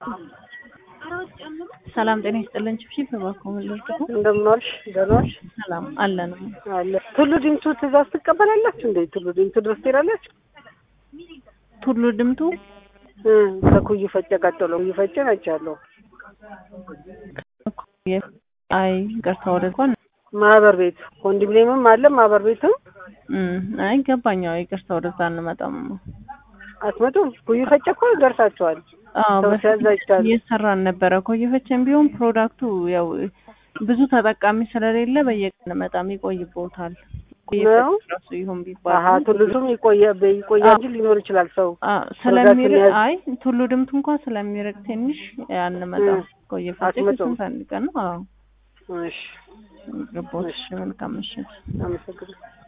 ሰላም ጤና ይስጥልን። ችብችብ እባክዎ ምን ልርዳዎ? እንደምን ዋልሽ? ደህና ዋልሽ? ሰላም አለን። አለ ቱሉ ዲምቱ ትእዛዝ ትቀበላላችሁ እንዴ? ቱሉ ዲምቱ ድረስ ትሄዳላችሁ? ቱሉ ድምቱ እ ከኩዩ ፈጨ ቀጥሎ ኩዩ ፈጨ ናቸዋለሁ። አይ ይቅርታ፣ ወደ እንኳን ማህበር ቤት ኮንዶሚኒየምም አለ ማህበር ቤትም እም አይ ገባኛው። ይቅርታ፣ ወደዛ አንመጣም። አትመጡም? ኩዩ ፈጨ እኮ ደርሳችኋል። አዎ ሰው በፊት ሲያዝ አይቻልም። እየሰራን ነበረ። ኮየፈቸን ቢሆን ፕሮዳክቱ ያው ብዙ ተጠቃሚ ስለሌለ በየቀን መጣም ይቆይቦታል። ነው? ራሱ ይሁን አሀ ቢባል ቱሉቱም ይቆየ ይቆያ እንጂ ሊኖር ይችላል ሰው አ ስለሚርቅ የሚያዝ- አይ ቱሉ ድምቱ እንኳን ስለሚርቅ ትንሽ አንመጣም። እ ኮየፈቸ አትመጡም? ከስንት አንድ ቀን ነው። አዎ እሺ ገቦት። መልካም ምሽት። አመሰግናለሁ።